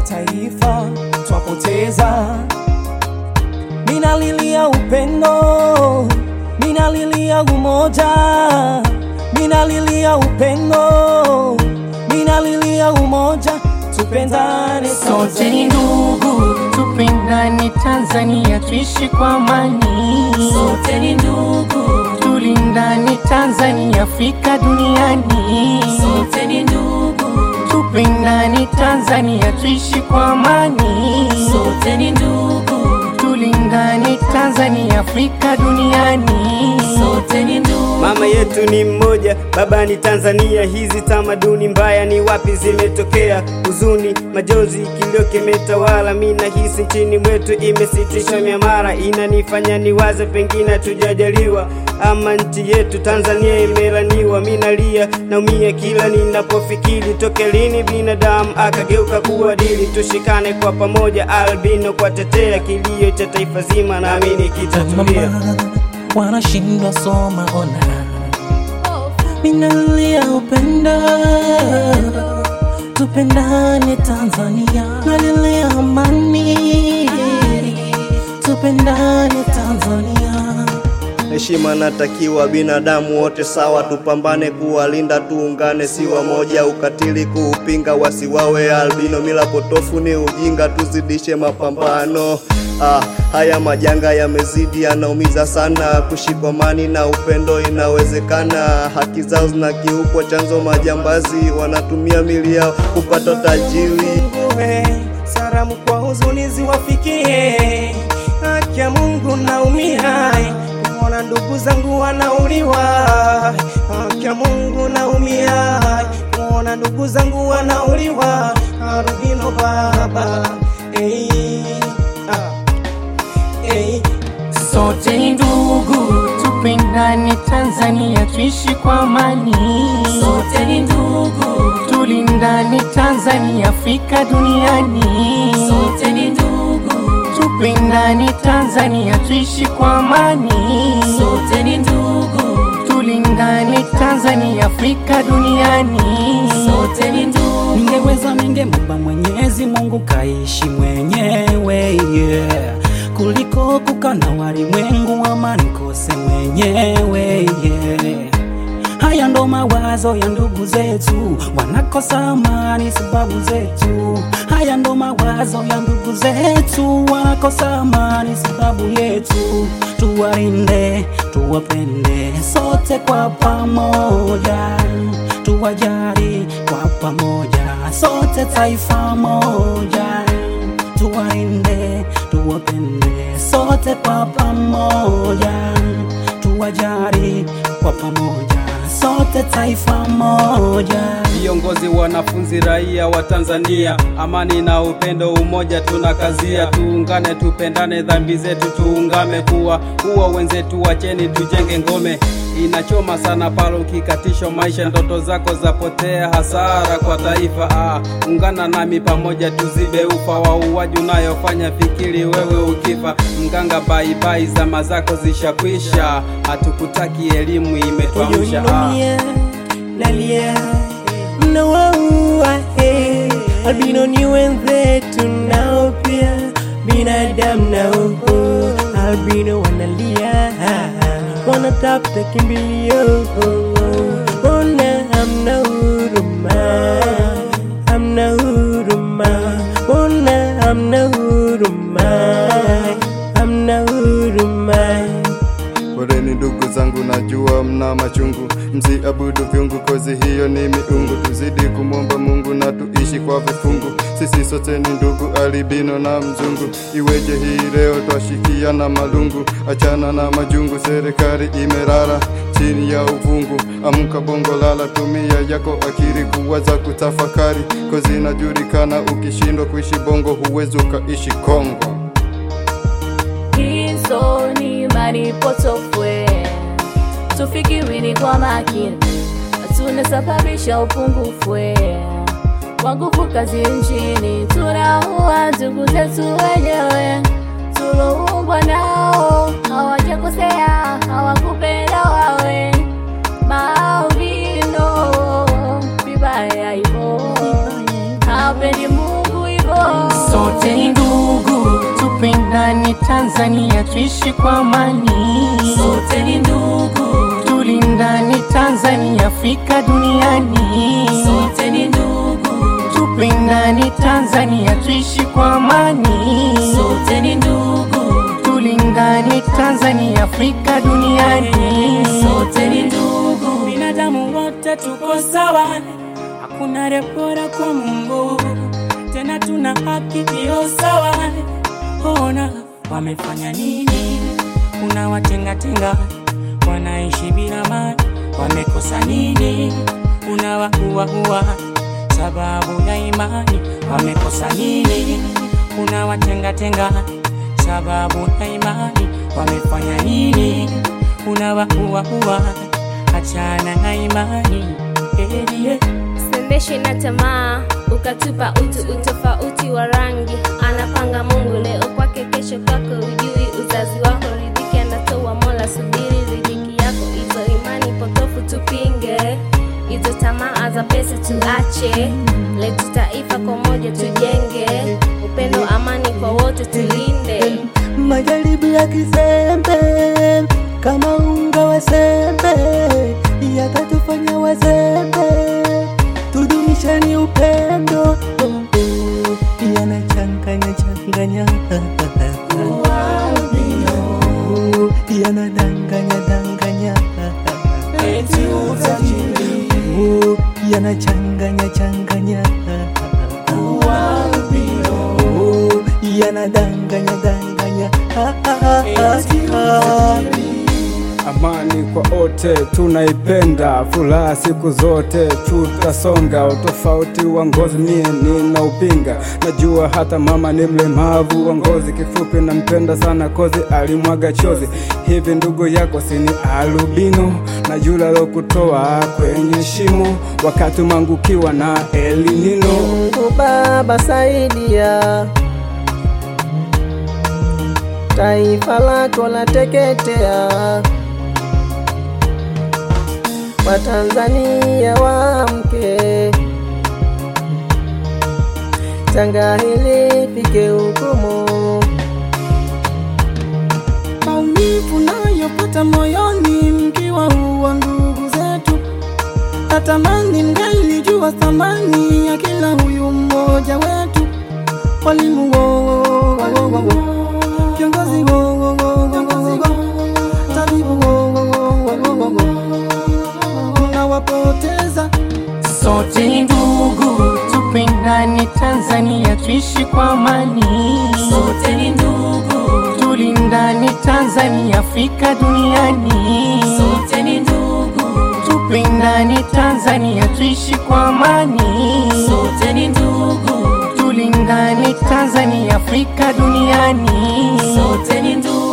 taifa twapoteza. Minalilia upendo, minalilia umoja, minalilia upendo, minalilia umoja, tupendane Sote ni ndugu, tupendane Tanzania, tuishi kwa amani. Sote ni ndugu, Tulindane Tanzania, Afrika duniani. sote ni ndugu, Tupendane Tanzania, tuishi kwa amani. sote ni ndugu, Tulindane Tanzania, Afrika duniani. sote ni ndugu. Mama yetu ni mmoja, baba ni Tanzania. Hizi tamaduni mbaya ni wapi zimetokea? Huzuni, majonzi, kilio kimetawala. Mi nahisi nchini mwetu imesitishwa miamara, inanifanya niwaze pengine hatujajaliwa ama nchi yetu Tanzania imelaniwa. Mi nalia naumia kila ninapofikiri, toke lini binadamu akageuka kuwa dili? Tushikane kwa pamoja, albino kwa tetea kilio cha taifa zima, naamini kitatulia. Mama, wanashindwa soma ona, minalia upendo, tupendane Tanzania, nalilia amani, tupendane Tanzania. Heshima natakiwa binadamu wote sawa, tupambane kuwalinda, tuungane, si wamoja. Ukatili kuupinga, wasiwawe albino, mila potofu ni ujinga, tuzidishe mapambano. Ah, haya majanga yamezidi, yanaumiza sana. Kushikamani na upendo inawezekana. Haki zao zinakiukwa, chanzo majambazi wanatumia mili yao kupata tajiri. Munguwe, salamu kwa huzuni ziwafikie. Haki ya Mungu naumia, kuona ndugu zangu wanauliwa. Haki ya Mungu naumia, kuona ndugu zangu wanauliwa. Arudino baba, hey, ah, hey. Sote ni ndugu, tupendane Tanzania, tuishi kwa amani. Sote ni ndugu, Tulindane Tanzania, Afrika duniani. sote ni ndugu, Tupendane Tanzania, tuishi kwa amani. sote ni ndugu, Tulindane Tanzania, Afrika duniani. sote ni ndugu. Ningeweza ningemwomba Mwenyezi Mungu kaishi mwenyewe yeah. kuliko kukana walimwengu ama nikose mwenyewe yeah. Haya ndo mawazo ya ndugu zetu, wanakosa amani sababu zetu. Haya ndo mawazo ya ndugu zetu, wanakosa amani sababu yetu. Tuwalinde, tuwapende sote kwa pamoja, tuwajali kwa pamoja, sote taifa moja. Tuwalinde, tuwapende sote kwa pamoja, tuwajali kwa pamoja, sote taifa moja. Viongozi, wanafunzi, raia wa Tanzania, amani na upendo, umoja tunakazia. Tuungane, tupendane, dhambi zetu tuungame, kuwa kuwa wenzetu, wacheni tujenge ngome. Inachoma sana pale ukikatishwa maisha, ndoto zako zapotea, hasara kwa taifa. Ah, ungana nami pamoja tuzibe ufa wa uwaji unayofanya, fikiri wewe ukifa. Mganga, baibai, zama zako zishakwisha, hatukutaki elimu imetuamsha. Ah. Uyoinomia, nalia, mnawaua, eh. Albino ni wenzetu nao pia binadamu nao, albino wanalia, wanatafuta kimbilio, ona hamna huruma, hamna huruma, ona hamna huruma, hamna huruma. Poleni ndugu zangu, najua mna machungu, msiabudu vyungu, kozi hiyo ni miungu. Tuzidi kumwomba Mungu na tuishi kwa vifungu, sisi sote ni ndugu, albino na mzungu. Iweje hii leo twashikia na malungu, achana na majungu, serikali imerara chini ya uvungu. Amka bongo, lala, tumia yako akili kuwaza, kutafakari, kozi inajulikana. Ukishindwa kuishi bongo, huwezi ukaishi Kongo. Hizo ni imani potofwe, tufikirini kwa makini, tunasababisha upungufu wa nguvu kazi nchini. Tunaua ndugu zetu wenyewe, tuloumbwa nao, hawajakosea, hawakupenda wawe maovino vibaya hivyo, hapendi Mungu hivyo sote ni ndugu, tupendane Tanzania, tuishi kwa amani, sote ni ndugu, tulindane Tanzania, Afrika duniani, sote ni ndugu, tupendane Tanzania, tuishi kwa amani, sote ni ndugu, tulindane Tanzania, Afrika duniani, sote ni ndugu. binadamu wote tuko sawa, hakuna repora kwa Mungu, tena tuna haki hiyo sawa. Ona wamefanya nini? Unawatengatenga, wanaishi bila mali, wamekosa nini? Unawahuahua sababu ya imani, wamekosa nini? Unawatengatenga sababu ya imani, wamefanya nini? Unawahuahua achana na imani eh, yeah. Sendeshwi na tamaa, ukatupa utu, utofauti wa rangi. Anapanga Mungu leo kwake, kesho kwako, ujui uzazi wako. Riziki anatoa Mola, subiri riziki yako. Hizo imani potofu tupinge, hizo tamaa za pesa tuache. Letu taifa kwa moja tujenge, upendo, amani kwa wote tulinde. Majaribu ya kizembe kama unga wa sembe yatatufanya wazembe, tudumisheni upendo oh, oh, yanachanganya changanya Oh, yanadanganya danganya Oh, yanachanganya changanya Oh, yanadanganya danganya Ah, ah, ah, ah. Amani kwa wote tunaipenda, furaha siku zote tutasonga. Utofauti wa ngozi mie nina upinga, najua hata mama ni mlemavu wa ngozi. Kifupi nampenda sana kozi, alimwaga chozi. Hivi ndugu yako sini albino, na yule alokutoa kwenye shimo wakati umeangukiwa na elinino. Mungu Baba saidia, taifa lako lateketea, Watanzania waamke, janga hili fike hukumu. maumivu nayopata moyoni mkiwa huwa ndugu zetu, natamani mngelijua thamani ya kila huyu mmoja wetu, walimu wo, wo, wo, wo, wo, viongozi wo, wo, wo, wo, wo, wo, tabibu wo, wo, wo, wo, wo, wo, tunawapoteza sote ni ndugu, tupendane Tanzania, tuishi kwa amani, Sote ni ndugu, tulindane Tanzania, Afrika duniani, sote ni ndugu, tupendane Tanzania, tuishi kwa amani, sote ni ndugu, tulindane Tanzania, Afrika duniani, sote ni ndugu.